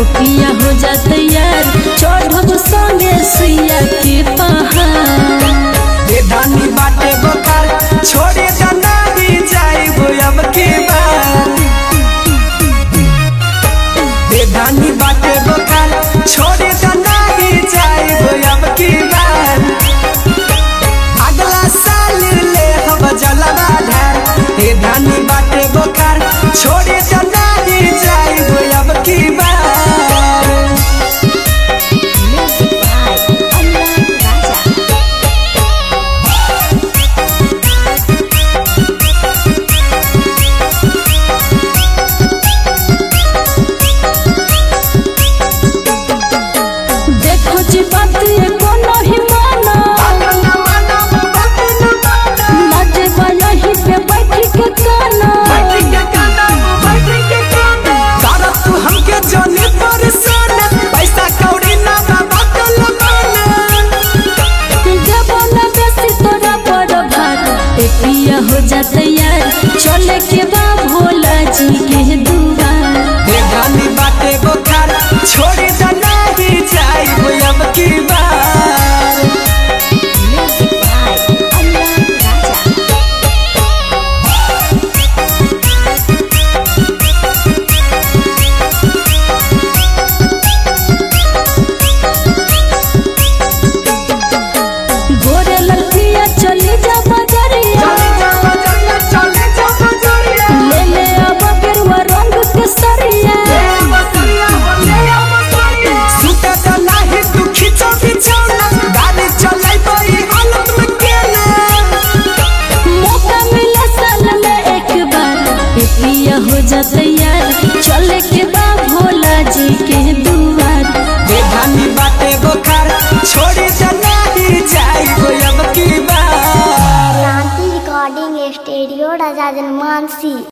पिया हो जा तैयार चढ़ब संगे सुइया के पहाड़ ए धानी बाटे बोकार छोड़े जनागी जाइब अब की बार ए धानी बाटे बोकार छोड़े जनागी जाइब अब की बार अगला साल ले हम जलवा ढार ए धानी बाटे बोकार छोड़े जनागी जाइब अब की बार Music by Amran Raja. देखो जी बात ये कोनो ही माना लाजे वाला ही पे बैठ के काना तारा तू हमके जाने परेशान पैसा कौड़ी ना बाबा कल जब न बेसी तोरा पर भार ए पिया हो जा तैयार चले के बा भोला जी के दुआर हे गानी बाटे बोखार छोड़ी जाना ही जाई अब की बार Music by Amran Raja. गोरे ललकिया चली जा बजरिया ले ले अब गेरुआ रंग के सरिया सूता जाना ही तू खींचो बिछौना गाड़ी चलाई बई हालत में केना मौका मिला साल में एक बार ए पिया हो जा तैयार चले के बा भोला जी के दुआर हे गानी बाटे बोखार छोड़ी जाना ही जाई अब की बार क्रांति रिकॉर्डिंग स्टूडियो राजा जनमानसी